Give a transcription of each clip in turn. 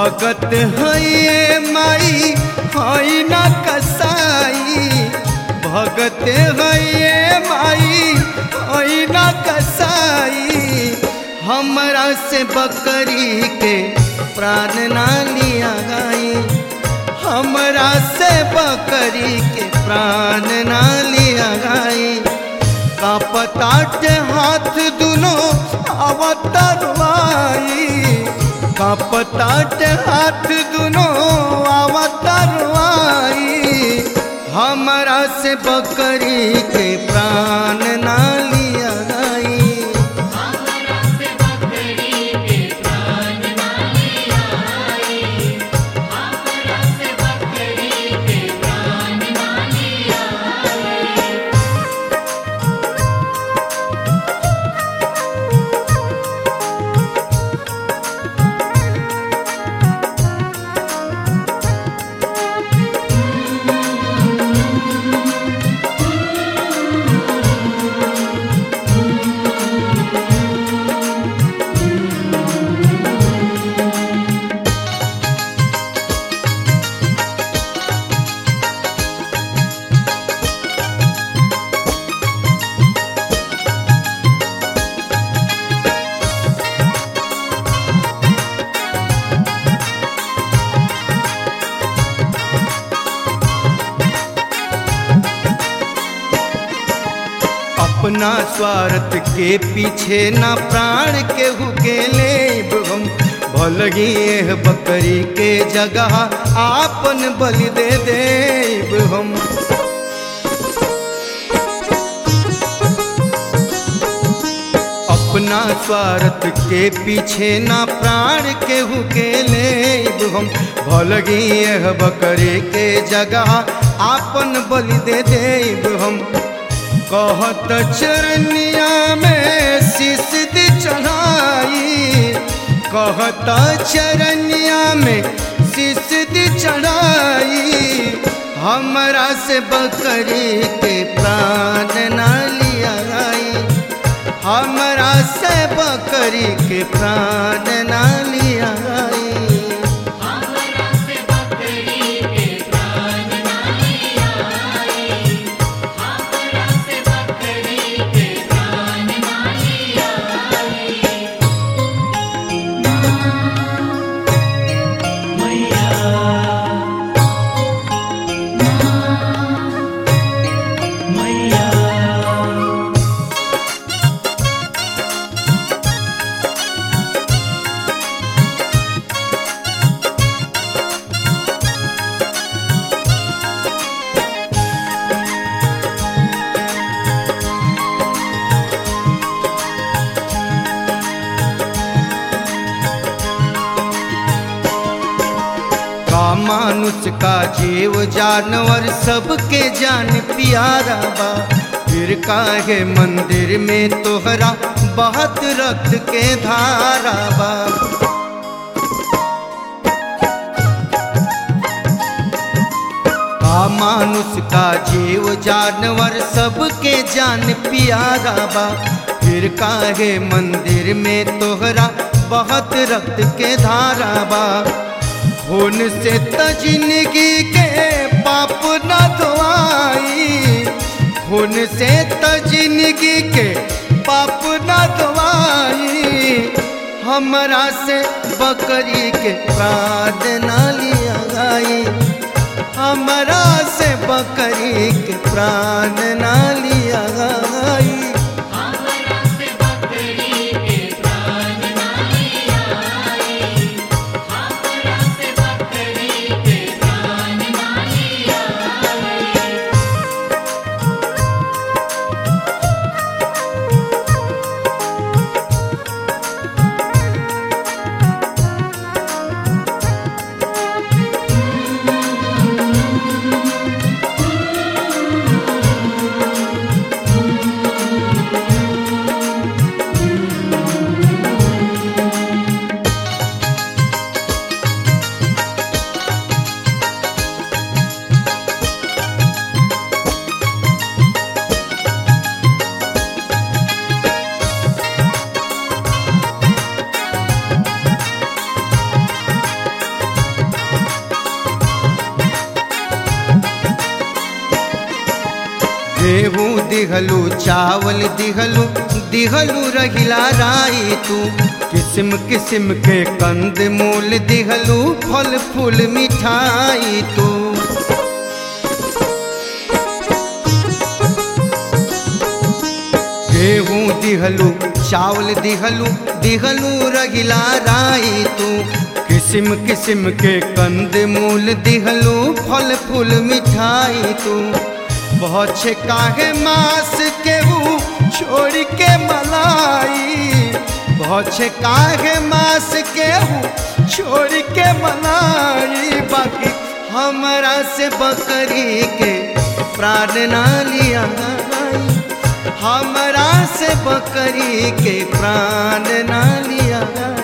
भगत है माई हई न कसाई भगत है माई हई न कसाई हमरा से बकरी के प्राण ना लिया गई हमरा से बकरी के प्राण ना लिया गई का पताट हाथ दुनो अवतरवाई का पताट हाथ दुनो अवतरवाई हमरा से बकरी के प्राण ना लिया गई हमरा से बकरी के प्राण ना लिया आई हमरा से बकरी के प्राण ना लिया आई अपना स्वार्थ के पीछे ना प्राण केहू के लेब हम भलगी एह बकरी के जगह आपन बलि दे देब हम अपना स्वार्थ के पीछे ना प्राण केहू के लेब हम भलगी एह बकरी के जगह आपन बलि दे देब हम कहत चरनिया में शीश दी चढ़ाई कहत चरनिया में शीश दी चढ़ाई हमरा से बकरी के प्राण ना लिया गई हमरा से बकरी के प्राण ना लिया गई हमरा से बकरी के प्राण ना लिया आई हमरा से बकरी के प्राण ना लिया आई का मानुष का जीव जानवर सबके जान प्यारा बा फिर काहे मंदिर में तोहरा बहुत रक्त के धारा बा का मानुष का जीव जानवर सबके जान प्यारा बा फिर काहे मंदिर में तोहरा बहुत रक्त के धारा बा खून से त जिंदगी के पाप न धोआई खून से त जिंदगी के पाप न धोआई हमरा से बकरी के प्राण न लिया गई हमरा से बकरी के प्राण न लिया गई हमरा से बकरी के प्राण ना लिया आई हमरा से बकरी के प्राण ना लिया आई का गेहूँ दिहलू चावल दिहलू दिहलू रहिला राई तू किस्म किस्म के कंद मूल दिहलू फल फूल मिठाई तू गेहूँ दिहलू चावल दिहलू दिहलू रगिला राई तू किस्म किस्म के कंद मूल दिहलू फल फूल मिठाई तू बहुत छे काहे मास केहू छोड़ के मलाई बहुत छे काहे मास केहू छोड़ के मलाई बाकी हमरा से बकरी के प्राण ना लिया हमरा से बकरी के प्राण ना लिया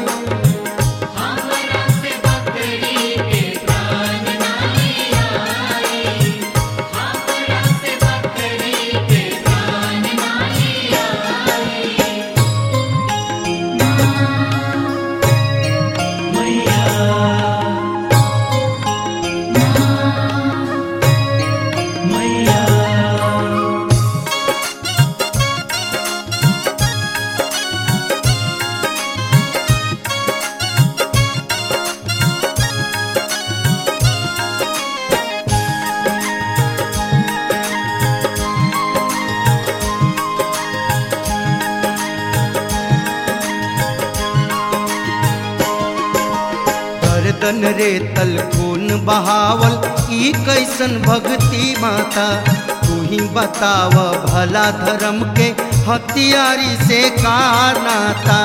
हमरा से बकरी के प्राण ना लिया हमरा से बकरी के प्राण ना लिया गर्दन रे तल खून बहावल ई कैसन भक्ति माता तू ही बताव भला धर्म के हथियारी से का नाता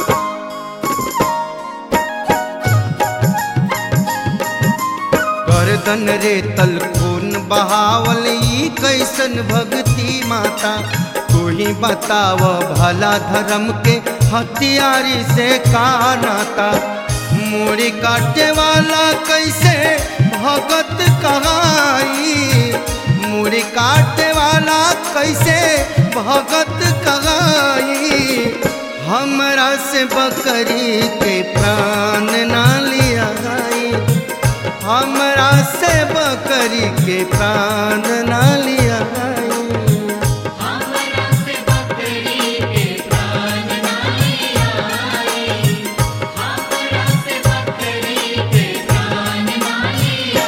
गर्दन रे तल खून बहावल ई कैसन भक्ति माता तू ही बताव भला धर्म के हथियारी से का नाता मूड़ी काटे वाला कैसे भगत कहाई मूड़ी काटे वाला कैसे भगत कहाई हमरा से बकरी के प्राण ना लिया गई हमरा से बकरी के प्राण ना लिया गई हमरा से बकरी के प्राण ना लिया हमरा से बकरी के प्राण ना लिया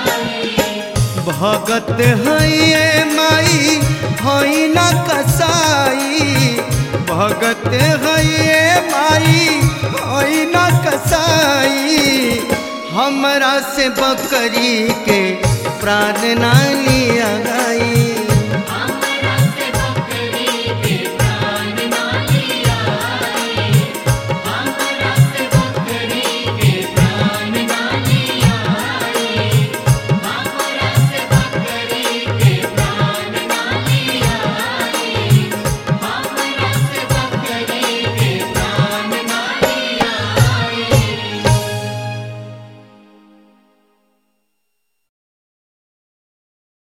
भगत है माई हई न कसाई भगत है माई हई न कसाई हमरा से बकरी के प्राण ना लिया गई